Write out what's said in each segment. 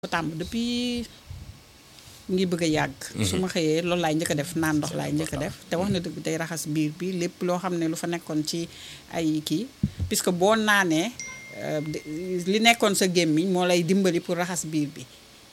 ko tàmm depuis mu ngi bëgg a yàgg. su ma xëyee loolu laay njëkk a def naan ndox laay njëkk a def te wax na dëgg day raxas biir bi lépp loo xam ne lu fa nekkoon ci ay kii puisque boo naanee li nekkoon sa gémmiñ moo lay dimbali pour raxas biir bi.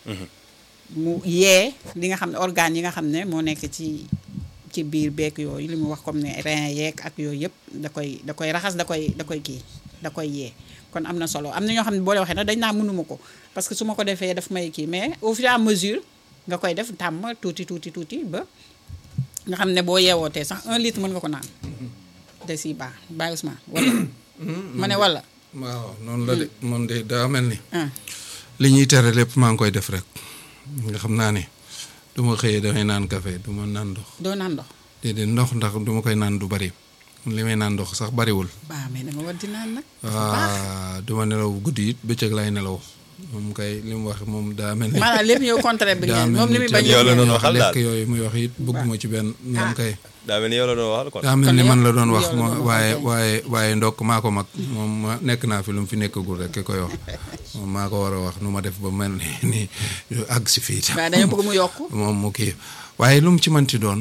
mu yee li nga xam ne organes yi nga xam ne moo nekk ci ci biir beek yooyu li mu wax comme ne rein yeeg ak yooyu yëpp da koy da koy raxas da koy da koy kii da koy yee. kon am na solo am na ñoo xam ne boo leen waxee nag dañ naa mënuma ko parce que su ma ko defee daf may kii mais au fur et à mesure nga koy def tàmm tuuti tuuti tuuti ba nga xam ne boo yeewootee sax un litre mën nga ko naan de si baax bàyyi Ousmane wala ma ne wala waaw noonu la de moom de daa mel ni ah li ñuy tere lépp maa ngi koy def rek nga xam naa ne du ma xëyee damay naan café du ma naan ndox doo naan ndox déedéet ndox ndax du ma koy naan du bari li may naan ndox sax bariwul baa mais dama war di naan nag waa du ma nelaw guddi it bëccëg lay nelaw moom kay li mu wax moom daa mel ni maanaam lépp yow contraire bi daa ngeen mel moom li muy bañ te yow la yëpp doon waxal daal lekk yooyu muy wax it bëgguma ci benn moom kay daa mel ni yow la doon waxal kon. daa mel ni yow- man la doon wax yow la ma doon wax, waaye ok. waaye waaye ndokk maa ko mag moom ma nekk naa fi lu mu fi nekkagul rek ki koy wax moom maa ko war a wax nu ma def ba mel ni ni àgg si fii tam waaye dañoo bëgg mu yokk moom mu kii waaye lu mu ci mënti doon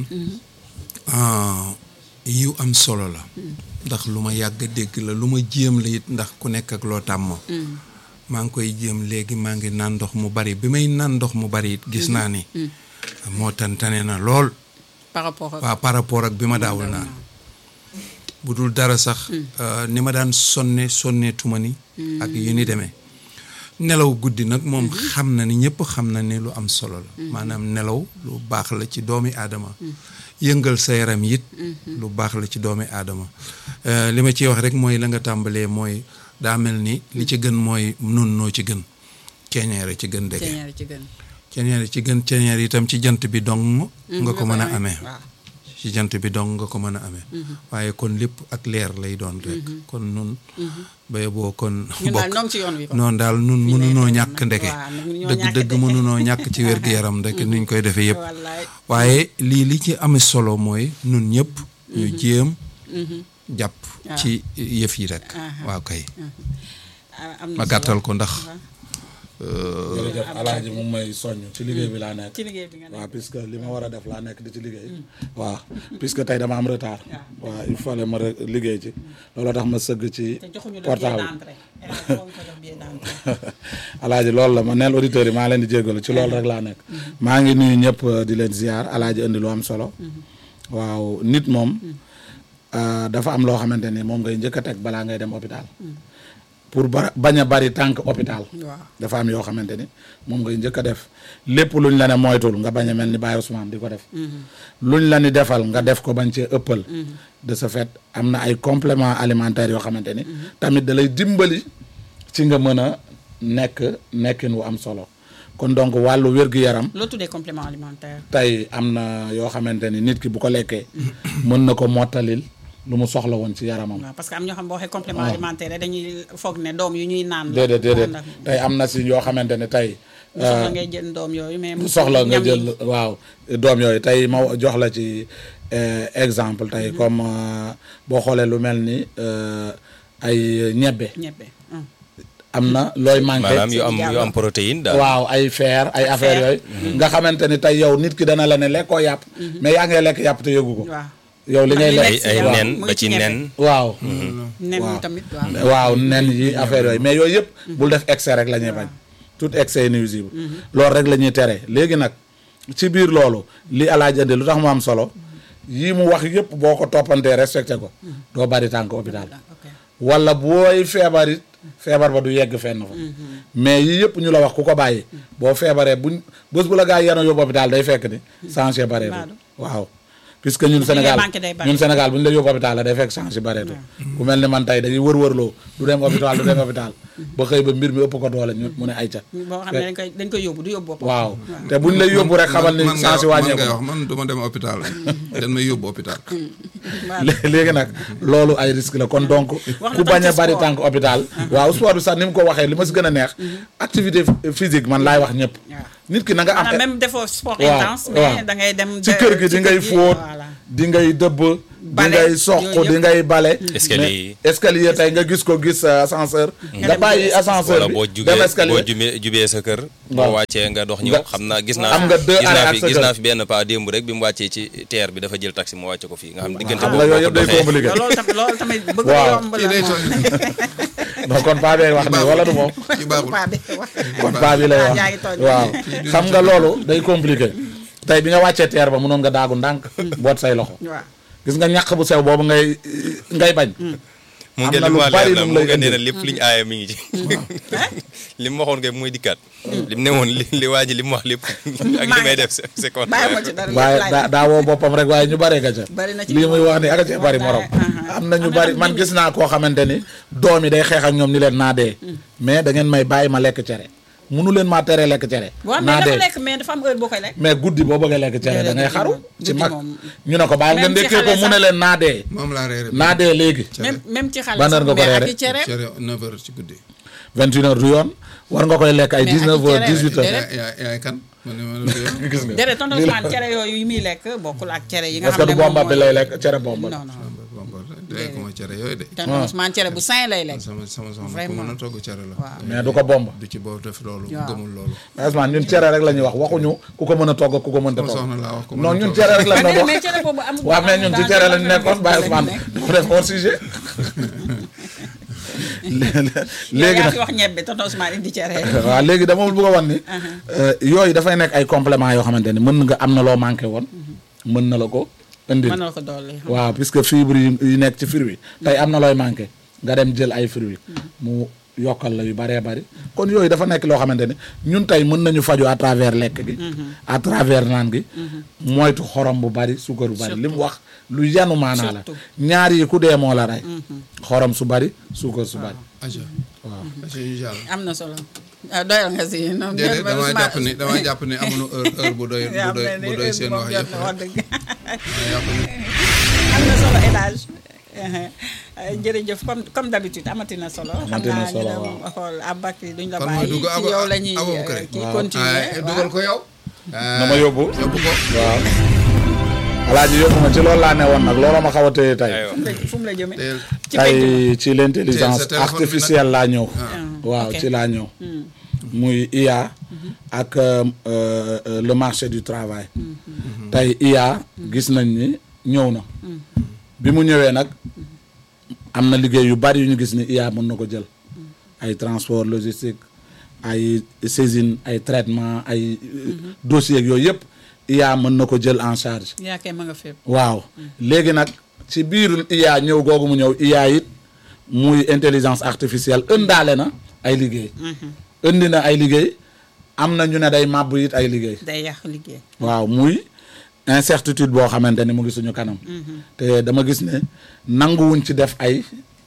ah, yu am solo la ndax lu ma yàgg a dégg la lu ma jéem la it ndax ku nekk ak loo tàmm maa ngi koy jéem léegi maa ngi naan ndox mu bari bi may naan ndox mu bari it gis naa ni moo tantane na lool par rapport ak waaw par rapport ak bi ma daawul naan bu dul dara sax euh, ni ma daan sonne sonne tuma ni ak yu ni demee nelaw guddi nag moom xam na ni ñëpp xam na ni lu am solo la maanaam nelaw lu baax la ci doomi aadama yëngal sa yaram it lu baax la ci doomi aadama Euh, li ma ciy wax rek mooy la nga tàmbalee mooy daa mel ni li ci gën mooy nun noo ci gën ceeñeere ci gën dege ceeñeer ci gën ceeñeere ci gën ceeñeere itam ci jant bi dong nga ko mën a amee waaw ci jant bi dong nga ko mën a amee waaye kon lépp ak leer lay doon rek kon nun bay boo kon ñun daal bokk ñoo ngi ci yoon wi kon noonu daal nun mënunoo ñàkk ndeke waaw mënuñoo dëgg ñàkk dëgg ndeke. mënunoo ñàkk ci wér-gu-yaram rek niñ koy defee yëpp wallaay waaye lii li ci amee solo mooy nun ñëpp ñu jéem jàpp ci yëf yi rek waaw kay ah, am na ma solo. gàttal ko ndax jërëjëf alaaji mu ngi may soññ ci liggéey bi laa nekk ci liggéey bi nga nekk waaw puisque li ma war a def laa nekk di ci liggéey waaw puisque tey dama am retard waaw il fallait ma re- liggéey ci looloo tax ma sëgg ci te joxuñu la billet portable d'entrée élève boo ko jox billet d'entrée alaaji loolu la ma neel auditeurs yi maa leen di jégalu ci loolu rek laa nekk maa ngi nuyu ñëpp euh, di leen ziar alaaji indi lu am solo waaw nit moom euh, dafa am loo xamante ni moom ngay njëkk a teg balaa ngay dem hôpital pour ba bañ a bari tànk hôpital waaw dafa am yoo xamante ni moom ngay njëkk a def lépp luñ la ne moytul nga bañ a mel ni Baye Ousmane di ko def luñ la ni defal nga def ko bañ cee ëppal de ce fait am na ay compléments alimentaires yoo xamante ni tamit da lay dimbali ci nga mën a nekk nekkin wu am solo kon donc wàllu wér-gu-yaram loo tuddee complément alimentaire tey am na yoo xamante ni nit ki bu ko lekkee mën na ko mottalil lu mu soxla woon ci yaramam waaw parce que am ñoo xam boo waxee complément alimentaire rek dañuy foog ne doom yu ñuy naan la déedéet déedéet ndax tey am na si yoo xamante ne tey bu soxla ngay jël doom yooyu mais bu soxla nga ñam yi- jël waaw doom yooyu tey ma jox la ci euh, exemple tey comme euh, boo xoolee lu mel ni euh, ay ñebbe ñebbe hum. am na looy manqué maanaam yu am yu am protéine daal. waaw ay fer ay affaire yooyu nga xamante ni tey yow nit ki dana la ne lekkoo yàpp mais yaa ngay lekk yàpp te yëgu ko waaw yow li ngay li ay lekk ay waaw. nen mu ba ngi ci ci ñebe. nen. waaw nen waaw. yi tamit waaw waaw nen yi affaire yooyu mais yooyu yëpp bul def excès rek la ñuy bañ tout excès est nuisible loolu rek la ñuy tere léegi nag ci biir loolu li alaaj andi lu tax mu am solo yii mu wax yëpp boo ko toppantee respecté ko doo bari tànk hôpital ok wala booy feebar it feebar ba du yegg fenn fa mais yii yëpp ñu la wax ku ko bàyyi boo feebaree buñ bés bu la gaa yi yanoo yóbbu hôpital day fekk ni changé bareetul Baadu. waaw puisque ñun ngay Sénégal manqué day bari. ñun Sénégal bu ñu la yóbbu hôpital la day fekk changé bareetul ku mel ni man tey dañuy wër-wërloo du dem hôpital du dem hôpital ba xëy ba mbir mi ëpp ko doole ñu mu ne ayca boo xam ne dañ koy dañ koy yóbbu du yóbbu boppam waaw te buñ lay yóbbu rek xamal ni man ngay changé wax- man wàññeeku ngay wax man du ma dem hôpital dañ may yóbbu hôpital waaw lé- léegi nag loolu ay risque la kon donc Wax na ku tam bañ a ci bari sport. tànk hôpital waaw sport bi sax ni mu ko waxee li ma si gën a neex activité physique man laay wax ñëpp waaw. nit ki na nga am maanaam même defoo sport waaw, intense waaw. mais da ngay dem ci kër gi di ngay fóot voilà di ngay dëbb di Bale, ngay soq yooyu di yëpp. ngay bale Escalier yi. mais escalier tey nga gis ko gis euh, ascenseur nga dem bàyyi jël ascenseur wala bi boo dem jugee boo escalier jubee jubee sa kër. Waaw. boo wàccee nga dox ñëw Nga- xam naa gis naa. am nga deux gis naa arrêts fi ak sa gis kër. naa fi benn pas démb rek bi mu wàccee ci terre bi dafa jël taxi mu wàcce ko fii nga xam diggante xam boobu nga boo yooyu ko yëpp day doxee. compliqué loolu tamit loolu tamit bëgg Waaw. yomb la kii day moom. tooñ non kon paa bee wax nii wala du moom ci baaxul Paa bi wax. kon paa bi lay Ah, wax yaa ngi tooñ. waaw xam nga loolu day compliqué tey bi nga wàccee teer ba mënoon nga daagu ndànk boot say loxo waaw gis nga ñàq bu sew boobu ngay ngay bañ mu am ngi na li lu ma bari leer la lu mu mu lay ngi nee na indil. lépp liñ aaye mi ngi ci. li mu waxoon kay muy dikkaat. li mu ne woon li li waa ji li mu wax lépp. ak li may def c'est c'est bàyyi ma ci contraire. dara waaye lépp daa laay daa woo boppam rek waaye ñu bare ga ca Bari na ci lii muy moom. wax ni aka cee bari morom Wallaay, am na ñu am na bari tam man ñu- gis naa koo xamante ni doom yi day xeex ak ñoom ni leen naa dee mais da ngeen may bàyyi ma lekk cere munu leen maa teree lekk cere waaw mais naa dafa dee lekk mais dafa am heure boo koy lekk. mais guddi boo bëggee lekk cere da ngay Guddi xaru moom, ci guddi mag moom. ñu ne ko baal nga Même ci ndekkee ko xale mu ne sax. leen naa dee moom laa reere naa dee léegi même même ci xale Ban heure nga ko mais ak reere? i cere cere 9 heures ci guddi 21 heures du yoon war nga koy lekk ay Mais ak 19 heures cere, 18 heures déedéet. yaay yaay kan man ne ma la dee gis nga déedéet tonton Ousmane cere yooyu yi muy lekk bokkul ak cere yi nga est-ce que xam ne du bomba moom bi mooy- lay lekk cere bomba non non day ko ma cere yooyu de tonton Ousmane cere bu sain lay lekk sama sama soxna ku Vraiment. mën a togg cere la Waaw. mais du ko bomba du ci boobu def loolu Waaw. gëmul loolu Ousmane ñun cere rek la ñuy wax waxuñu ku ko mën a togg ku ko mënta sama togg soxna laa wax ko non ñun cere rek la mais doon mais wax cere boobu amul waaw mais ñun ci amul cere lañ danger, nekkoon Baye lañ Ousmane nekk. dafa def hors sujet léegi yaa nag ngi wax ñebbe tonton Ousmane indi cere waaw léegi dama bëgg a wan ni yooyu dafay nekk ay compléments yoo xamante ni mën nga am na loo manqué woon mën na la ko indil mën na ko dolli waaw puisque fibre yi yi nekk ci fruit tey am na looy manqué nga dem jël ay fruits mu yokkal la yu bëree bëri kon yooyu dafa nekk loo xamante ne ñun tey mën nañu faju à travers lekk gi à travers naan gi moytu xorom bu bëri suukar bu bëri li mu wax lu yanu maanaa la Surtout. ñaar yi ku dee moo la rey xorom su bëri suukar su bëri aja waaw aja ñu jàll am na solo ah doyal nga si non déedéet doyal damaa Ousmane- jàpp ni damaa jàpp ni amuñu heure heure bu doy yaa bu doy mel ni bu doy heure seen moom wax jot yëpp na wax dëgg damaa jàpp ni am na solo El Hadj jërëjëf comme comme d'habitude amati na solo. Amati na solo, xam naa ñu dem xool Aboubacry duñ la Kan mooy bàyyi dugg ci Abo- yow la ñuy Aboubacry? kii Waaw. continuer ah dugal ko yow na ma yóbbu yóbbu ko waaw alaaji yóbbu ma ci loolu laa ne woon nag looloo ma xaw a téye tey aywa fu mu la- fu mu la jëmee. teel ci penc ma. tey ci l'intelligence Tey sa téléphone bi nag- artificielle laa ñëw waaw ok. ci laa ñëw muy IA ak euh, euh, le marché du travail tey IA gis nañ ni ñëw na bi mu ñëwee nag am na liggéey yu bari yu ñu gis ni IA mën na ko jël ay transport logistique ay saisine ay traitement ay dossiers yooyu yëpp IA mën na ko jël en charge yaa kay ma nga fépp. waaw léegi nag ci biir IA ñëw googu mu ñëw IA it muy intelligence artificielle ëndaale na ay liggéey indi na ay liggéey am na ñu ne day màbb it ay liggéey day yàq liggéey. waaw muy incertitude boo xamante ni mu ngi suñu kanam te dama gis ne nanguwuñ ci def ay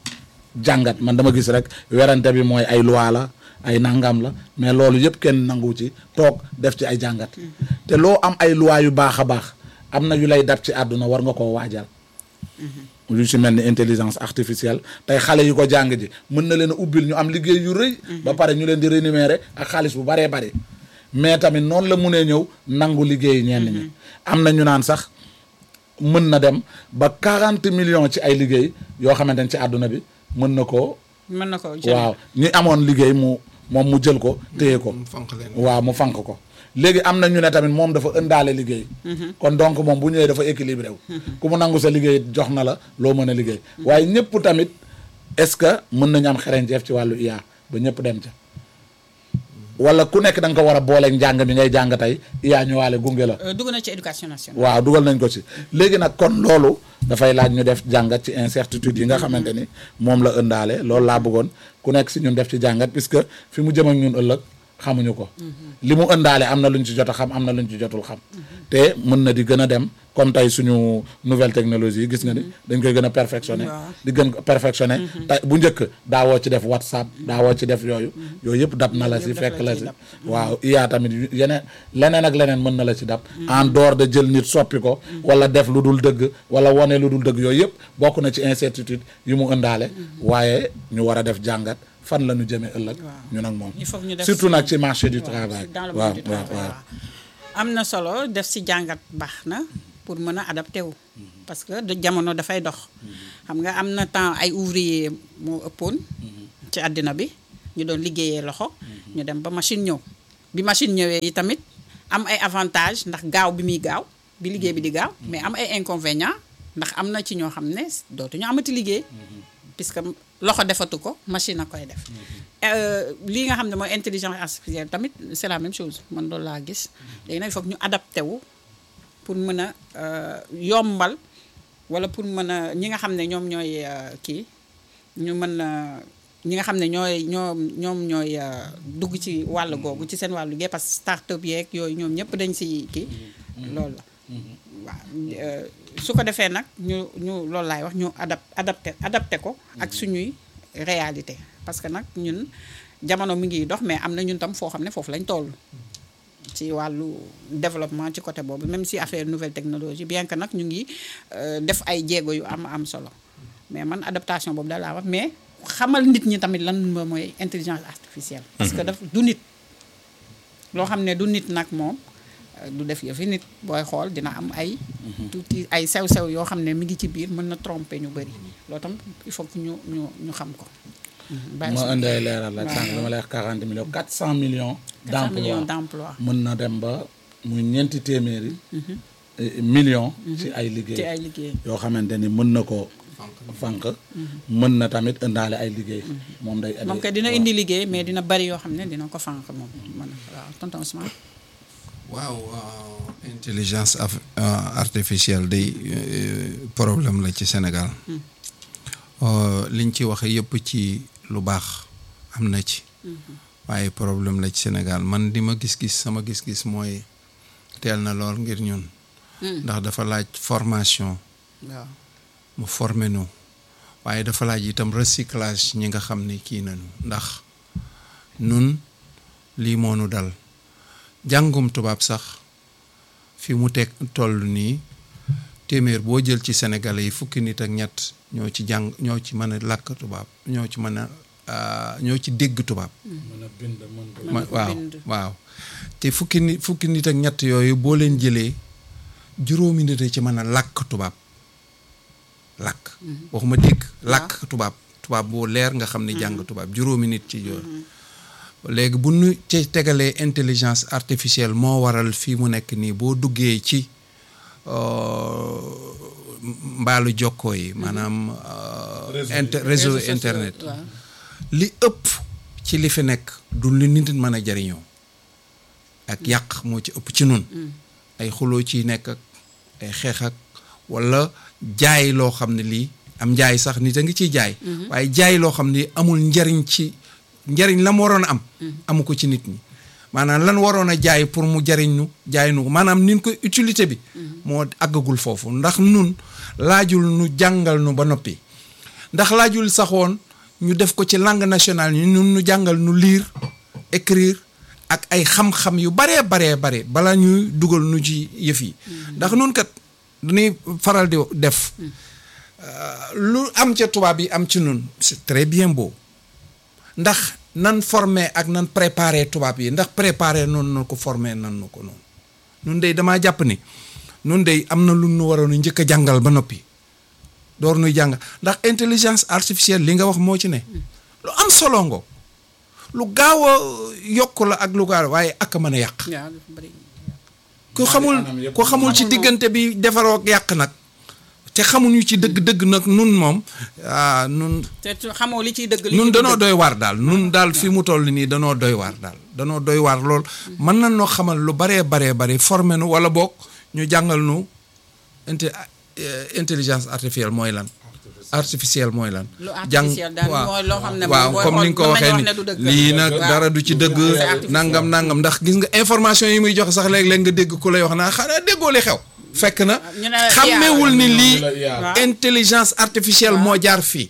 jàngat man dama gis rek werante bi mooy ay loi la ay nangam la mais loolu yëpp kenn nanguwu ci toog def ci ay jàngat te loo am ay loi yu baax a baax am na yu lay dab ci àdduna war nga koo waajal lu ci mel ni intelligence artificielle tey xale yi ko jàng ji mën na leen a ubbil ñu am liggéey yu rëy ba pare ñu leen di rémunérer ak xaalis bu baree bari mais tamit noonu la munee ñëw nangu liggéey ñenn ñi am na ñu naan sax mën na dem ba 40 millions ci ay liggéey yoo xamante ne ci àdduna bi mën na ko mën na ko jël. waaw ñi amoon liggéey mu moom mu jël ko téye ko mu fanq leen waaw mu fanq ko léegi am na ñu ne tamit moom dafa ëndaale liggéey kon donc moom bu ñëwee dafa équilibré wu ku mu nangu sa liggéey jox na la loo mën a liggéey waaye ñëpp tamit est-ce que mën nañu am xereñceef ci wàllu IA ba ñëpp dem ca wala ku nekk da nga ko war a booleeg njàng mi ngay jàng tey IA ñëwaale gunge la Euh, dugg na ci éducation nationale. waaw dugal nañ ko ci léegi nag kon loolu dafay laaj ñu def jàngat ci incertitude yi nga xamante ni moom la ëndaale loolu laa bëggoon ku nekk si ñun def ci jàngat puisque fi mu jëm ak ñun ëllëg xamuñu ko li mu ëndaale am na luñ ci jot a xam am na luñ ci jotul xam te mën na di gën a dem comme tey suñu nouvelle technologie yi gis nga ni dañ koy gën a perfectionné Waaw. di gën ko perfectionné tey bu njëkk daawoo ci def whatsapp daawoo ci def yooyu yooyu yëpp dab na la si Yëpp daf fekk la la ciy si dab. waaw IA tamit yu- yeneen leneen ak leneen mën na la ci dab en dehors de jël nit soppi ko wala def lu dul dëgg wala wane lu dul dëgg yooyu yëpp bokk na ci incertitude yu mu ëndaale waaye ñu war a def jàngat fan la ñu jëmee ëllëg ñu nag moom il faut que ñu def surtout si- nag ci marché du waaw, travail dans le waaw monde du waaw travail, waaw waaw. am na solo def si jàngat baax na pour mën a adapté wu parce que de jamono dafay dox xam nga am na temps ay ouvrier moo ëppoon ci àddina bi ñu doon liggéeyee loxo ñu dem ba machine ñëw bi machine ñëwee yi tamit am ay avantage ndax gaaw bi muy gaaw bi liggéey bi di gaaw mais am ay inconvénients ndax am na ci ñoo xam ne dootuñu amati liggéey puisque loxo defatu ko machine a koy def lii nga xam ne mooy intelligence artificielle tamit c'est la même chose man loolu laa gis léegi nag il faut que ñu adapté wu pour mën a yombal wala pour mën a ñi nga xam ne ñoom ñooy kii ñu mën a ñi nga xam ne ñooy ñoom ñoom ñooy dugg ci wàll googu ci seen wàllu liggéey parce que start-up yeeg yooyu ñoom ñëpp dañ si kii loolu la waaw su ko defee nag ñu ñu loolu laay wax ñu adap adapté adapté ko ak suñuy réalité parce que nag ñun jamono mi ngi dox mais am na ñun tam foo xam ne foofu lañ toll ci wàllu développement ci côté boobu même si affaire nouvelle technologie bien que nag ñu ngi def ay jéego yu am am solo mais man adaptation boobu daal laa wax mais xamal nit ñi tamit lan mooy intelligence artificielle parce que daf du nit loo xam ne du nit nag moom du def yëfi nit booy xool dina am ay tuuti ay sew-sew yoo xam ne mi ngi ci biir mën na tromper ñu bëri loolu tam il faut que ñu ñu ñu xam ko ma indi ay leeral la sànq dama lay wax 40 millions 400 millions millions d'emplois d'emploi mën na dem ba muy ñeenti téeméeri millions ci ay ci liggéey ay liggéey yoo xamante ni mën na ko fànq mën na tamit indaale ay liggéey moom day moom kay dina indi liggéey mais dina bari yoo xam ne dina ko fànq moom man waaw tonton Ousmane waaw intelligence af- euh, artificielle day euh, problème la ci Sénégal Euh, liñ ci wax yëpp ci lu baax am na ci waaye problème la ci Sénégal man di ma gis-gis sama gis-gis mooy teel na lool ngir ñun ndax dafa laaj formation waaw mu former nu waaye dafa laaj itam recyclage ñi nga xam ne kii nañu ndax nun lii moo nu dal jàngum tubaab sax fi mu teg toll nii téeméer boo jël ci Sénégalais yi fukki nit ak ñett ñoo ci jàng ñoo ci mën a làkk tubaab ñoo ci mën a ah, ñoo ci dégg tubaab mën a bind mën ko ma ko waaw bind. waaw te fukki nit fukki nit ak ñett yooyu boo leen jëlee juróomi nit a ci mën a làkk tubaab làkk waxuma dégg làkk tubaab tubaab boo leer nga xam ne jàng tubaab juróomi nit ci yooyu léegi bu nu ci tegalee intelligence artificielle moo waral fii mu nekk nii boo duggee ci euh, mbaalu jokkoo yi maanaam euh, Réseau inter- yi. réseau Réseaux sociaux, internet waaw. li ëpp ci li fi nekk du li nit mën a jariñoo ak yàq moo ci ëpp ci nun ay xuloo ciy nekk ak ay xeex ak wala jaay loo xam ne lii am njaay sax nit a ngi ciy jaay waaye jaay loo xam ne amul njariñ ci njariñ la mu waroon a am amu ko ci nit ñi maanaam lan waroon a jaay pour mu jariñ nu jaay nu ko maanaam nin ko utilité bi moo àggagul foofu ndax nun laajul nu jàngal nu ba noppi ndax laajul saxoon ñu def ko ci langue nationale ñu nun nu jàngal nu lire écrire ak ay xam-xam yu baree baree bare bala ñuy dugal nu ci yëf yi ndax nun kat dañuy faral di def euh, lu am ca tubaab yi am ci nun c'est très bien beau ndax nan formé ak nan préparé tubaab yi ndax préparé noonu na ko formé nan nu ko noonu nun dey damaa jàpp ni nun dey am na lu nu waroon a njëkk a jàngal ba noppi door nuy jàng ndax intelligence artificielle li nga wax moo ci ne lu am solo ngo lu gaaw a yokk la ak lu gaaw waaye ak a mën a yàq waaw dafa bari ku xamul anam yëpp ku xamul ci xamuloo. diggante bi defaroo ak yàq nag te xamuñu ci dëgg-dëgg nag nun moom ah nun te tu- xamoo li ciy dëgg li nun ciy danoo dëgg. doy waar daal nun daal fi mu toll nii danoo doy waar daal danoo doy waar lool mën na noo xamal lu baree baree bare formé nu wala boog ñu jàngal nu inte eh, intelligence artificielle mooy lan artificielle mooy lan lu artificiel daal waaw. mooy loo xam ne waaw booy comme ni nga ko xool mën nañu waxee wax ne du ni dëgg. lii nag Waaw. dara du ci dëgg C'est artificiel. nangam nangam ndax gis nga information yi muy joxe sax léeg-léeg nga dégg ku lay wax naa xanaa déggoo li xew fekk na ñu ne xàmmewul ni lii Waaw. intelligence artificielle moo jaar fii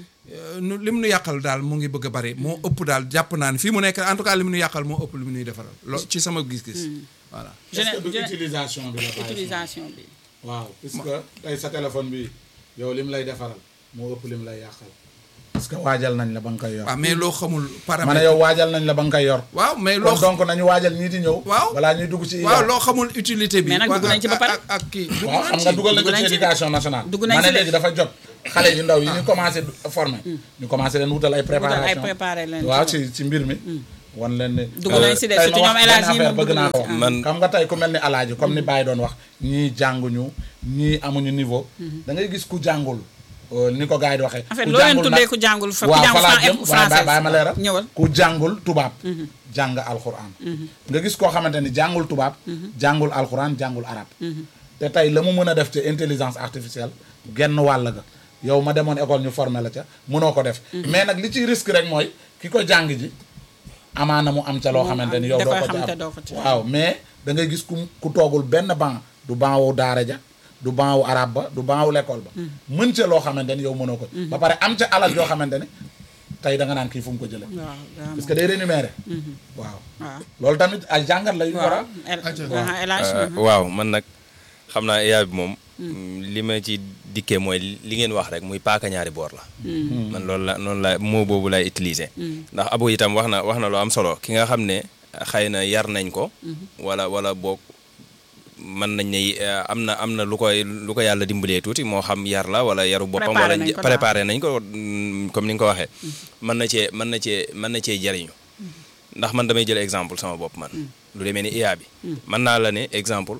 nu li mu nu yàqal daal mu ngi bëgg a bari moo ëpp daal jàpp naa ne fii mu nekk en tout cas li mu nu yàqal moo ëpp li mu nuy defaral loolu ci sama gis-gis voilà est-ce que du Gene- utilisation bi la bàyyi utilisation bi waaw puisque tey sa téléphone bi yow lim lay defaral moo ëpp lim lay yàqal parce que waajal nañ la ba nga koy yor waaw mais loo xamul ma ne paramètre yow waajal nañ la ba nga koy yor waaw mais loo kon donc nañu waajal ñii di ñëw Waaw. balaa ñuy dugg ci waaw loo xamul utilité bi Mais nag waa- dugg nañ ci ba ak- pare. ak- ak kii dugg waaw nañ xam nga ci. dugal nañ ko dugg nañ ci ci. éducation nationale Dugg nañ ma ne ci de. léegi dafa jot xale yu ndaw yi ñu commencé former ñu commencé leen wutal ay préparation ay préparé leen waaw ci ci ci mbir mi wan leen ne Dugg nañ si de, tey ma surtout wax ñoom El Hadji benn affaire moom bëgg dugg naa nañ ko ci. wax Man- xam nga tey ku mel ni alaaji comme ni Baye doon wax ñii jànguñu ñii amuñu niveau da ngay gis ku jàngul euh, ni ko gars yi di waxee En fait, ku loo leen jàngul tuddee nag- ku jàngul fa- ku waaw jàngul fa laa fran- jëm waaye français. bàyyi ma leeral Ñëwal. ku jàngul tubaab jàng alxuraan nga gis koo xamante ni jàngul tubaab jàngul alxuraan jàngul arab te tey la mu mën a def ci intelligence artificielle genn wàll ga yow ma demoon école ñu formé la ca mënoo ko def mais nag li ciy risque rek mooy ki ko jàng ji amaana mu am ca loo Mu xamante ni am- yow da doo koy ko xam ci te am doo ko ci am. waaw mais da ngay gis ku ku toogul benn banc du banc wu daara ja du banc wu arab ba du banc wu l'école ba mën ca loo xamante ni yow mënoo ko ba pare am ca alal yoo xamante ni tey da nga naan kii fu mu ko jëlee waaw daa parce que day rémunéré waaw waaw loolu tamit ay jàngat la yu ñu war a waaw El Aca. waaw, El Hadji, Euh, mhm. waaw man nag xam naa IA bi moom li ma ci dikkee mooy li ngeen wax rek muy paaka ñaari boor la man loolu la noonu la moo boobu lay utiliser ndax abo itam wax na wax na lu am solo ki nga xam ne xëy na yar nañ ko wala wala boog mën nañ ne eh, am na am na lu koy lu ko yàlla dimbalee tuuti moo xam yar la wala yaru boppam Préparé wala nañ ko daal. préparé nañ ko mm, comme ni nga ko waxee mën na cee mën na cee mën na cee jariñu ndax man damay jël exemple sama bopp man lu demee ni IA bi mën naa la ne exemple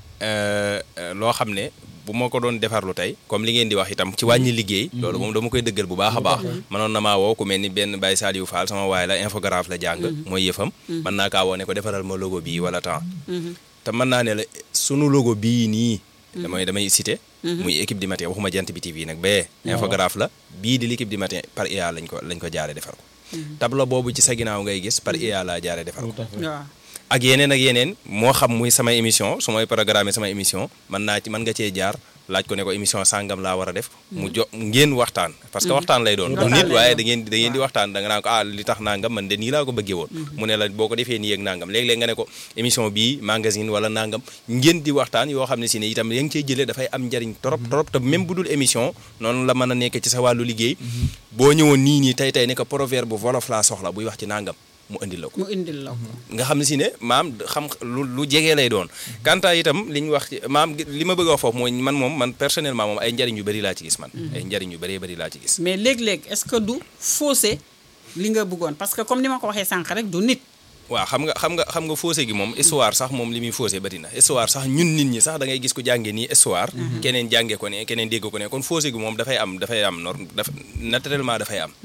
euh, euh, loo xam ne bu ma ko doon defarlu tey comme li ngeen di wax itam ci wàññi liggéey loolu moom dama koy dëggal bu baax a baax mënoon na maa woo ku mel ni benn Baye Saliou Fall sama waay la infographe la jàng mooy yëfam mën naa kaa woo ne ko defaral ma logo bii wala temps te mën naa ne la sunu logo bii nii damay damay cité muy équipe du matin waxuma jant bi TV nag bee infographe la bii di l'équipe du matin par IA lañ ko lañ ko jaare defar ko tableau boobu ci sa ginnaaw ngay gis par IA laa jaare defar ko waaw ak yeneen ak yeneen moo xam muy sama émission su may programme sama émission mën naa ci mën nga cee jaar laaj ko ne ko émission sàngam laa war a def mu jo ngeen waxtaan parce que waxtaan lay doon du Waxtaan nit lay waaye doon. da ngeen da ngeen di waxtaan da nga naan ko ah li tax nangam man de nii laa ko bëggee woon mu ne la boo ko defee nii ak nangam léeg-léeg nga ne ko émission bii magazine wala nangam ngeen di waxtaan yoo xam ne si ne itam ya ngi cey jëlee dafay am njariñ trop trop te même bu dul émission noonu la mën a nekk ci sa wàllu liggéey boo ñëwoon nii nii tey tey ne ko proverbe bu wolof laa soxla buy wax ci nangam mu indil la ko mu indil la ko nga xam ne si ne maam xam lu lu jege lay doon kanta itam li ñu wax ci maam li ma bëgg a wax foofu mooy man moom man personnellement moom ay njariñ yu bëri laa ci gis man ay njariñ yu bëree bëri laa ci gis mais léeg-léeg est-ce que du faussé li nga bëggoon parce que comme ni ma ko waxee sànq rek du nit waaw xam nga xam nga xam nga faussé gi moom histoire sax moom li muy faussé bëri na histoire sax ñun nit ñi sax da ngay gis ko jàngee nii histoire keneen jàngee ko ne keneen dégg ko ne kon faussé gi moom dafay am dafay am norme daf naturellement dafay am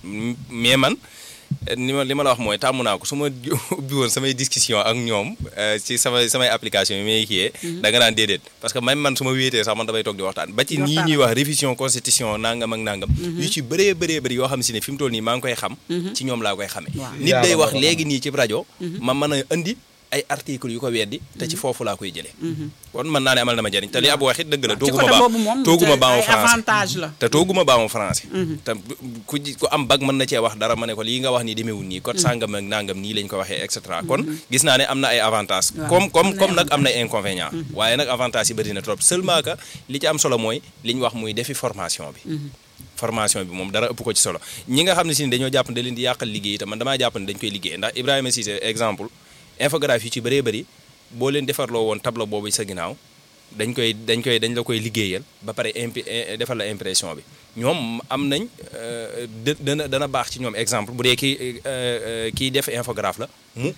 mais man ni ma li ma la wax mooy tàmm naa ko su ma ubbi woon samay discussion ak ñoom euh, ci samay samay application yi may kiyee da nga naan déedéet parce que même man su ma wéetee sax man damay toog di waxtaan ba ci Di nii waxtaan. ñuy wax révision constitution nangam ak nangam yu ci bëree bëree bëri yoo xam si ne fi mu toll nii maa ngi koy xam ci ñoom laa koy xamee Waaw. nit day Yàlla wax boo ko léegi nii ci rajo ma mën a indi ay articles yu ko weddi te ci foofu laa koy jëlee kon mën naa ne amal na ma njëriñ te li ab wax it dëgg la ci tooguma côté ba boobu moom tooguma te baamu ay français avantage la te tooguma baamu français te ku ji ku am bag mën na cee wax dara ma ne ko lii nga wax ni demeewul nii code sàngam ak nangam nii lañ ko waxee et cetera kon gis naa ne am na ay avantage Waaw, comme comme am na comme ay nag am na ay inconvénient waaye nag avantage yi bëri na trop seulement que li ci am solo mooy li ñu wax muy defi formation bi formation bi moom dara ëpp ko ci solo ñi nga xam ne si ne dañoo jàpp ne da leen di yàqal liggéey itam man damaa jàpp ne dañ koy liggéey ndax Ibrahima Cissé exemple infographie yi ci bëree bëri boo leen defarloo woon tableau boobu sa ginnaaw dañ koy dañ koy dañ la koy liggéeyal ba pare impi eh, defal la impression bi ñoom am nañ euh, dë dana dana baax ci ñoom exemple bu dee kii euh, euh, kii def infographe la mu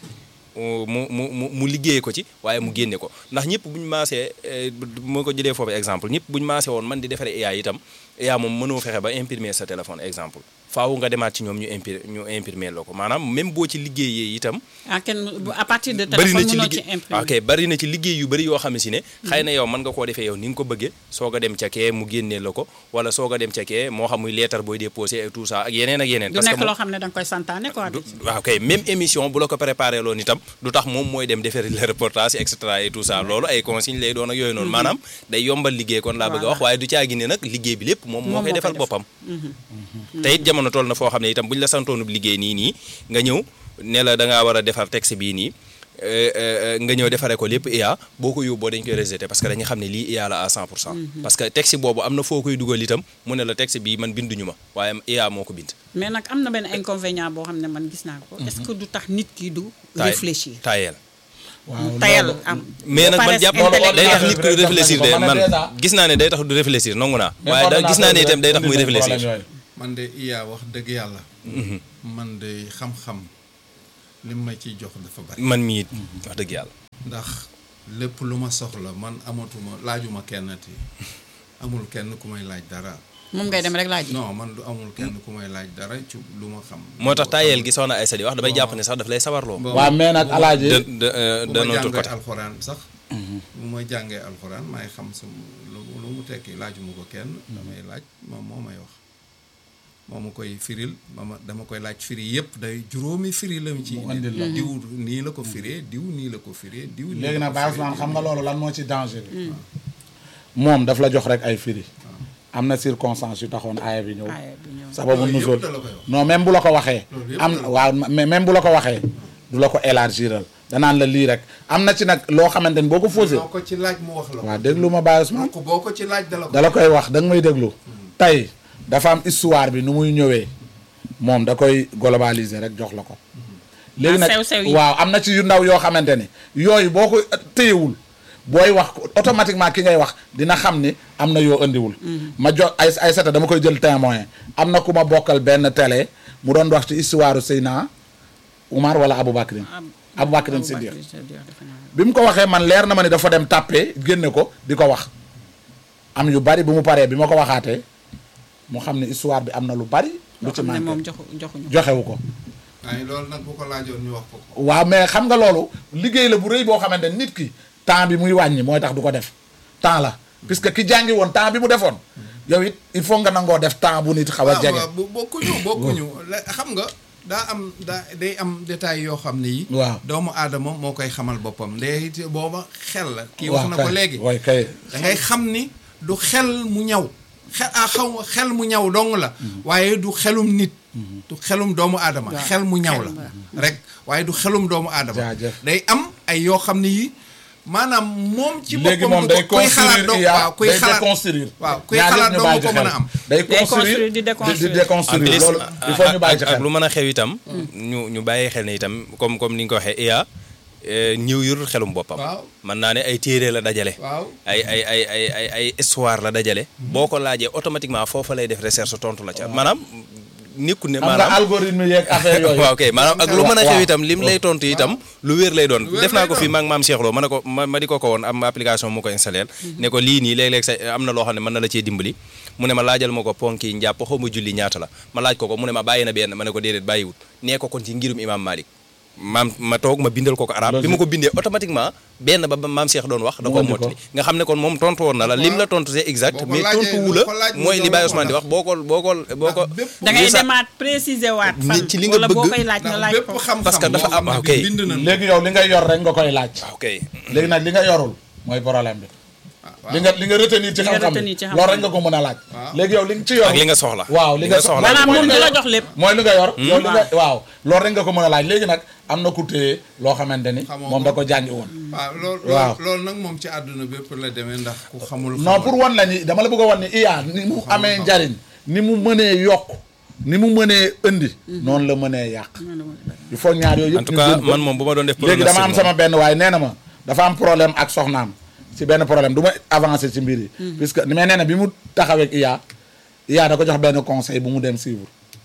mu mu mu mu liggéeye ko ci waaye mu génne ko ndax ñëpp bu ñu maasee eh, bu ma ko jëlee foofu exemple ñëpp bu ñu maasee woon man di defaree IA itam IA moom mënoo fexe ba imprimer sa téléphone exemple faaw nga demaat ci ñoom ñu impir ñu imprimer la ko maanaam même boo ci liggéeyee itam ah kenn bu- à partir de bari na téléphone ci mënoo ci liggéey imprimer ok bari na ci liggéey yu bari yoo xam ne si ne xëy na yow mën nga koo defee yow ni nga ko bëggee soog a dem ca kee mu génnee la ko wala soog a dem ca kee moo xam muy lettre booy déposé et tout ça ak yeneen ak yeneen du parce que nekk moom- loo xam ne da nga koy santaane quoi du waaw kay même émission bu la ko préparé loon itam du tax moom mooy dem defari le reportage et cetera et tout ça loolu ay consigne lay doon ak yooyu noonu maanaam day yombal liggéey kon laa bëgg a wax waaye du caagi ne nag liggéey bi lépp moom moo Moom koy moo defal koy def. boppam te it jamono toll na foo xam ne itam bu ñu la santoonub liggéey nii nii nga ñëw ne la da ngaa war a defar texte bii nii euh, euh, nga ñëw defaree ko lépp IA boo ko yóbboo dañ koy rejeté parce que dañu xam ne lii IA la à 100 pour cent parce que texte boobu am na foo koy dugal itam mu ne la texte bii man binduñu ma waaye IA moo ko bind mais nag am na benn inconvénient boo xam ne man gis naa ko. est-ce que du tax nit ki du. taay- réfléchir taayeel waaw tayal loolu- am. mais nag man paresse jàpp intellectuelle. day tax nit ku Def réfléchir nañu de ko. Man man déjà- gis naa ne day tax du réfléchir nangu naa mais waaye da gis naa ne ordinateur itam day tax muy indi na problème réfléchir yooyu. man de iya wax dëgg yàlla man de xam-xam li ma ciy jox dafa bari man mii it wax dëgg yàlla ndax lépp lu ma soxla man amatuma laajuma kenn ti amul kenn ku may laaj dara moom ngay dem rek laaj. non man du amul kenn ku may laaj dara ci lu ma xam moo tax taayeel gi soxna Aïssa di wax damay jàpp ne sax daf lay sawarloo Bon, waaw mais nag bu ma- alaaji de de euh, bu de ma notre jàngee côté alxuraan sax bu ma jàngee alxuraan maay xam sama lu lu mu tekki laajuma ko kenn damay laaj moom moo may wax moo ma koy firil ma ma dama koy laaj firi yëpp day juróomi firi la mu ci Mu andil la. diw nii la ko firee diw nii la ko firee diw nii léegi la nag ko Baye firee, Ousmane diw xam nga nii- loolu lan moo ci danger bi moom daf la jox rek ay firi am na circonstance yu taxoon aaya bi ñëw Aaya bi ñëw. sababu Loolu yëpp nusul da la koy wax. non même bu la ko waxee Loolu yëpp am da la- waaw mais même bu la ko waxee du la ko élargiral danaan la lii rek am na ci nag loo xamante ni boo ko fausé boo ko ci laaj mu wax la ko waaw déglu ma Baye Ousmane ko boo ko ci laaj dala ko dala koy wax da nga may déglu tey dafa am histoire bi nu muy ñëwee moom da koy globaliser rek jox la ko léegi nag sew-sew yi. waaw am na ci yu ndaw yoo xamante ni yooyu boo ko téyewul booy wax automatiquement ki ngay wax dina xam ni am na yoo andiwul ma jo ay ay seta dama koy jël témoin am na ku ma bokkal benn télé mu doon wax ci histoire Seyna Oumar wala Aboubacrin Aboubacrin Siddiq bi mu ko waxee man leer na ma ni dafa dem tàppe génne ko di ko wax am yu bari bu mu paree bi ma ko waxaatee mu xam ne histoire bi am na lu bari lu loo ci xam ne moom manqué joxu joxuñu ko. joxewu ko waaye loolu nag bu ko laajoon ñu wax ko ko waaw mais xam nga loolu liggéey la bu rëy boo xamante ne nit ki temps bi muy wàññi mooy tax du ko def temps la puisque ki jàngi woon temps bi mu defoon yow it il faut nga nangoo def temps bu nit xaw a waaw jege waaw, bu bokkuñu bokkuñu la- xam nga daa am daa day am détail yoo xam ne yi Waaw. doomu aadama moo koy xamal boppam ndee it booba xel la kii wax na kay. ko léegi waay kay da ngay xam ni du xel mu ñaw xel ah xaw ma xel mu ñaw dong la waaye du xelum nit du xelum doomu aadama Waaw, xel mu ñaw xel la la. rek waaye du xelum doomu aadama Jaajëf. day am ay yoo xam ne yi maanaam moom ci léegi boppam moom du day ko- kuy xalaat construire dong IA waaw kuy day xalaat déconstruire waaw kuy ñaar xalaat yëpp ñu dong bàyyi ko ci mën a xel. am day construire, construire di di déconstruire. di déconstruire en plus loolu il faut ñu bàyyi ci ak xel lu mën a xew itam ñu ñu bàyyi xel ne itam comme comme ni nga ko waxee IA ñëw yurul xelum boppam Waaw. mën naa ne ay téere la dajale waaw ay ay ay ay ay ay histoire la dajale boo ko laajee automatiquement foofa lay def recherche tontu la ca maanaam nekku ne am nga maanaam algorithme yeeg affaire yooyu waaw kay maanaam ak lu mën a xew waaw. itam lim lay tontu itam lu wér lay doon wér def naa lay ko fii doon. maag maam Cheikh Lo ma ne ko ma ma di ko ko woon am application mu ko installé ne ko lii nii léeg-léeg sa am na loo xam ne mën na la cee dimbali mu ne ma laajal ma ko ponk yi njàpp xaw ma julli ñaata la ma laaj ko ko mu ne ma bàyyi na benn ma ne ko déedéet bàyyiwut nee ko kon ci ngirum imam Malik maam ma toog ma bindal ko ko arab bi ma ko bindee automatiquement benn ba ba maam Cheikh doon wax da Mu koo andi ko. mottali nga xam ne kon moom tontu woon na la lim la tontu c'est exact Boo ko mais laajee- tontu wu boo la ko laaj mu mooy li doon Baye ko Ousmane di def. wax boo ko boo ko boo ko bépp da ngay li sa- demaat préciser waat. Ni fan ci li nga wala boo bëgg. koy laaj nga ndax laaj bépp ko. xam-xam Parce que dafa boo am- xam ne ok. bii bind nañ ko. léegi yow li nga yor rek nga koy laaj ok léegi nag li nga yorul mooy problème bi waaw. li nga li nga retenir ci Li nga xam-xam retenir ci bi xam-xam loolu rek nga ko mën a laaj Waaw. léegi yow li nga ci yor ak li nga soxla waaw li nga soxla maanaam mooy moom li du nga la yor. jox lépp. mooy li nga yor yow li nga waaw. waaw loolu rek nga ko mën a laaj léegi nag am na ku téye loo xamante ni Xamoo moom ko. da ko jàngi woon waaw loolu Waaw. loolu nag moom ci àdduna bépp la demee ndax ku xamul non xamul. pour wan la ni dama la bëgg a wan ni IA ni mu amee xam. njariñ ni mu mënee yokk ni mu mënee indi noonu la mënee yàq il faut ñaar yooyu en yëpp tout ñu cas jël ko. man moom bu ma doon def léegi dama am pronostic sama benn waaye nee na ma dafa am problème ak soxnaam si benn problème du ma avancer ci mbir yi puisque ni may nee na bi mu taxawee ak IA IA da ko jox benn conseil bu mu dem suivre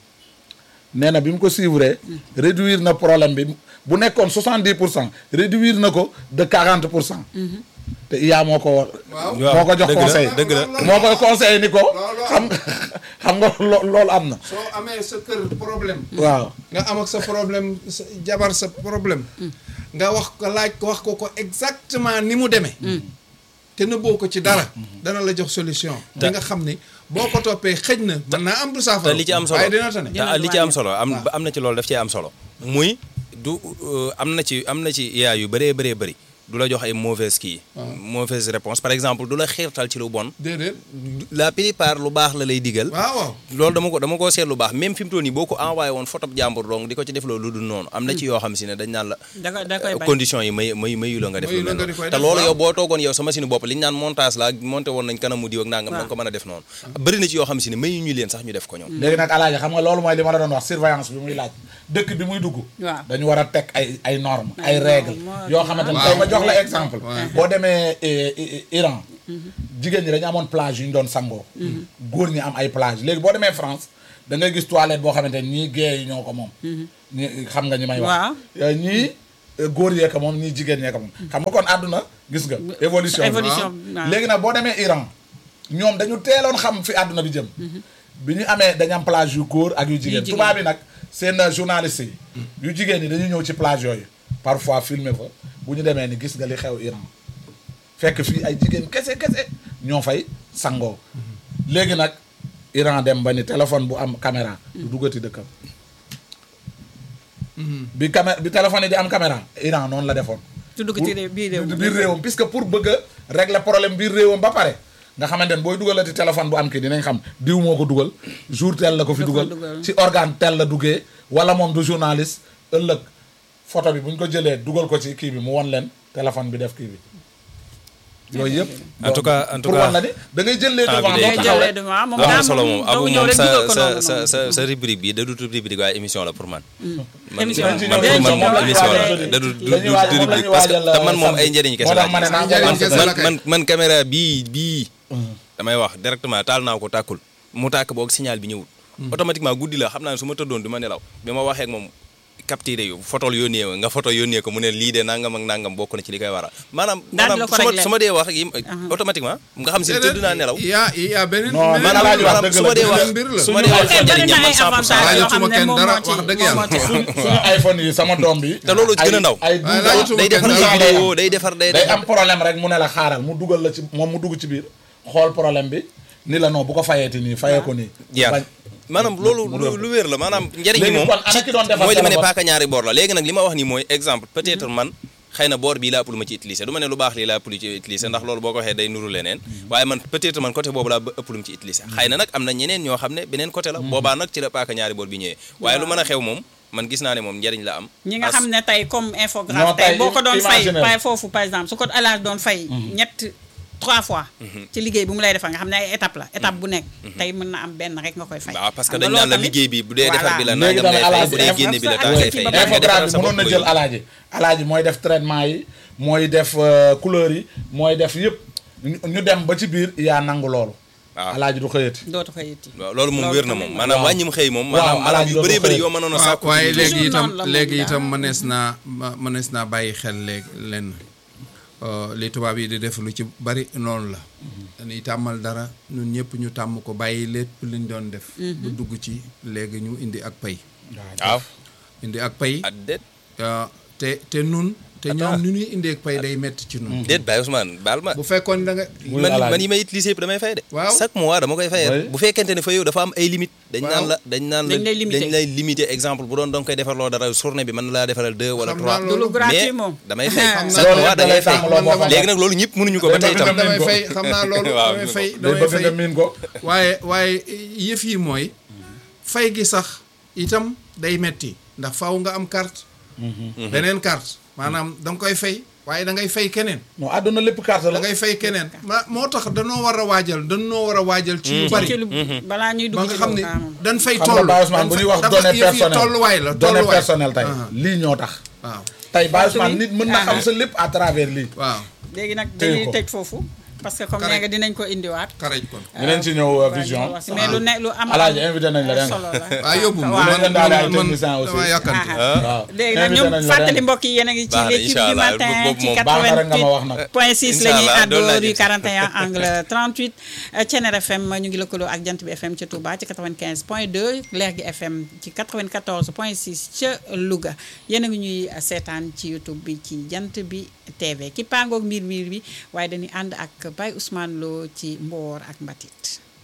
nee na bi mu ko suivre réduire na problème bi bu nekkoon 70 pour cent réduire na ko de 40 pour cent te IA moo ko Waaw. moo ko jox dëgg la, conseil dëgg la. moo koy conseil ni ko Loolu xam nga xam nga lo- loolu am na soo amee sa kër problème. waaw nga am ak sa problème sa jabar sa problème. nga wax ko laaj ko wax ko ko exactement ni mu demee. te nëbboo ko ci dara. dana la jox solution. di nga xam ni boo ko toppee xëj na. mën naa am du saafara. te li ci am solo waaye dina tane. te li ci am solo am am na ci loolu daf cee am solo muy du euh, am na ci am na ci IA yu bëree bëree bëri du la jox ay mauvaise kii mauvaise réponse par exemple du la xiirtal ci lu bon déedéet la plupart lu baax la lay digal waaw waaw loolu dama ko dama koo seet lu baax même fi mu toll nii boo ko envoyé woon photo jàmbur donc di ko ci def loolu lu dul noonu am na ci yoo xam si ne dañ naan la da koy da koy bañ condition yi may may mayu la nga def Mayu lu la mel nga di koy noonu te def, loolu waaw. yow boo toogoon yow sa machine bopp li ñu naan montage la monté woon nañ kanamu diw ak nangam da nga ko mën a def noonu bëri na ci yoo xam si ne mayu ñu leen sax ñu def ko ñoom léegi nag alaaji xam nga loolu mooy li ma la doon wax surveillance bi muy laaj dëkk bi muy dugg Waaw. dañu war a teg ay ay normes Ay ay règles normes, yoo xamante ne waaw. tey ma jox la exemple waaw. boo demee eh, eh, Iran jigéen ñi dañu amoon plage yu ñu doon sangoo góor ñi am ay plage léegi boo demee France da ngay gis toilette boo xamante ne ñii gée yi ñoo ko moom ñi xam nga ñi may wax Waaw. Eh, ñii eh, góor yee ko moom ñii jigéen ñee ko moom xam nga kon àdduna gis nga évolution bi. évolution waaw. léegi nag boo demee Iran ñoom dañu teeloon xam fi àdduna bi jëm bi ñu amee dañu am plage yu góor ak yu jigéen jigéen. tubaab bi nag seen euh, journaliste yi yu jigéen ñi dañuy ñëw ci plage yooyu parfois filmer fa bu ñu demee ni gis nga li xew Iran fekk fii ay jigéen kese kese ñoo fay sangoo léegi nag Iran dem ba ni téléphone bu am caméra du duggati dëkkam bi camé bi téléphone yi di am caméra Iran noonu la defoon tudd ko ci réew biir réew biir réewam puisque pour bëgg a régler problème biir réewam ba pare nga xamante ne booy dugalati téléphone bu am kii dinañ xam diw moo ko dugal jour tel la ko fi Da ko dugal dugal. ci organe tel la duggee wala moom du journaliste ëllëg photo bi bu ñu ko jëlee dugal ko ci kii bi mu won leen téléphone bi def kii bi yooyu yëpp En tout cas- en tout pour cas- wan la ni da ngay jël les temps bi devants day doo ngay taxaw jëlee rek devant moom am na daa solo moom moom abu doo ñëw moom rek sa dugal ko sa noonu sa noonu. sa sa rubrique bi da du rubrique waaye émission la pour man man Émission man la. man Dinañ ci pour ñëw, man moom émission lañu la waajal da du du dañuy waaj- du moom rubrique lañu parce que waajal, te man moom samedi. ay njëriñ kese moo laa tax ma ne naa gis. njëriñ man kese man la kay. man man caméra bii bii damay wax directement taal naa ko tàkkul mu tàkk boog signal bi ñëwul automatiquement guddi la xam naa ne su ma tëddoon du ma nelaw bi ma waxee ak moom capturé yu photo yónnee nga photo yónnee ko mu ne lii de nangam ak nangam bokk na ci li koy waral maanaam Daal di la maanaam ko su ma réglé. su ma dee wax yi automatiquement nga xam si ne tëdd naa nelaw yaa yaa beneen Non, beneen man Alaaji wax maanaam dëgg su la, ma dee dëgg wax la, mbir la. su ma dee wax te bari na njëriñam ay man 100% avantages yoo xam laajatuma ne kenn moom dara, moo ci wax dëgg moom moo yàlla. ci am. suñu iPhone yi sama doom bi te loolu ci gën a ndaw. ay Waaye douze laajatuma day defar kenn ay dara. vidéo day defar day day defar am problème rek mu ne la xaaral mu dugal la ci moom mu dugg ci biir xool problème bi ni la non bu ko fayeeti nii fayee ko nii. jeex bañ maanaam loolu mu lu def lu wér la maanaam njëriñ li léegi moom kon ana ki doon defar mooy li ma ne téléphone? paaka ñaari boor la léegi nag li ma wax nii mooy exemple peut-être man xëy na boor bii laa ëpp lu ma ci utiliser du ma ne lu baax lii laa ëpp lu ci utiliser ndax loolu boo ko waxee day nuru leneen waaye man peut-être man côté boobu laa ba ëpp lu mu ci utiliser xëy na nag am na ñeneen ñoo xam ne beneen côté la boobaa nag ci la paaka ñaari boor bi ñëwee waaye lu mën a xew moom man gis naa ne moom njëriñ la am ñi nga As- xam ne tey comme Non, infographe tey tey boo ko doon fay imaginer. pay foofu par exemple su ko alaaj doon fay ñett trois fois ci liggéey bu mu lay defal nga xam ne ay étape la étape bu nekk tey mën na am benn rek nga koy fay waaw parce que Xam nga dañ loolu naan la tamit- liggéey bi bu dee defar bi la Léegi nangam dama ngay fay alaaj bu dee génne bi la temps ngay fay Infographe mais nga infographe defaral bi sa mënoon bopp na nga jël yóbbu. alaaji alaaji mooy def traitement yi mooy def euh, couleur yi mooy def yëpp ñu ñu dem ba ci biir yaa nangu loolu waaw. alaaji du xëyati dootu ko yitti waaw loolu moom Loolu wér na tamit moom la. maanaam Waaw. wàññim xëy moom Waaw, maanaam maanaam alaaji yu doo bëree ko bëri xëy. yoo mënoon a waaw sàkku waaye ci- léegi toujours itam noonu la moom léegi daal. itam mënees naa ma- mënees naa bàyyi xel léegi lenn Euh, li tubaab yi di def lu ci bari noonu la dañuy tàmmal dara ñun ñëpp ñu tàmm ko bàyyi lépp liñ doon def bu dugg ci léegi ñu indi ak pay waaw indi ak pay ah déet euh, te te nun te ñoom ni ñuy indee ak pay day metti ci nun déet Baye Ousmane baal ma bu fekkoon da nga Muy man alaaji. man yi may utiliser yëpp damay fay de Waaw. chaque mois dama koy fayee Oui. bu fekkente ne fa yow dafa am ay limite dañ Waaw. naan la dañ naan la Dañ lay limité. dañ lay limité exemple bu doon danga koy defarloo dara journée bi mën na laa defaral deux wala Xam trois naa du lu loolu. gratuit mais moom damay fay Xam chaque naa. mois da ngay fay Loolu da lay tàmm loo léegi nag loolu ñëpp mënuñu ko ba tey itam Day damay ko. fay xam naa loolu Waaw, damay mi fay day damay bëgg fay nga miin ko waaye waaye yëf yi mooy fay gi sax itam day metti ndax faaw nga am carte beneen carte maanaam da nga koy fay waaye da ngay fay keneen non àdduna lépp carte da la ngay fay keneen ma moo tax danoo war a waajal danoo war a waajal ci yu bari ci lu balaa ñuy ba dugg nga ci xam ne loolu ah, moom. dañ fay xam nga toll Baye Ousmane bu ñuy wax dafa données yëf yi personnelles tolluwaay la données tolluwaay personnelles tey Ah. lii ñoo tax waaw tey Baye Waxtu Ousmane wi. nit mën na xam Ah. sa lépp à travers lii waaw léegi nag téye dañuy ko. tëj foofu parce que comme Correct. nee nga dinañ ko indiwaat xaraj kon dinañ ci ñëw euh, vision mais lu ne lu am Alaaji invité nañ la dégg nga. solo la waaw yóbbu ma waaw. man Dinañ daal ay man techniciens aussi. dama yàkkanti Ah. waaw léegi nag invité ñoom nañ la fàttali ren. mbokk yi yéen a ngi ci Baax na, l'équipe incha du allah. matin Boobu ci moom baax na rek nga ma wax 88 nag. point 6 la Incha ñuy allah, doon àddoo naa rue jël. 41 angle 38 Thiénere FM ñu ngi lëkkaloo ak Jant bi FM ca Touba ci 95 point 2 Leer gi FM ci 94 point 6 ca Louga yéen a ngi ñuy seetaan ci YouTube bi ci Jant bi TV ki pangoog mbir mbir bi waaye dañuy ànd ak Baye Ousmane Lo ci Mboor ak Mbatit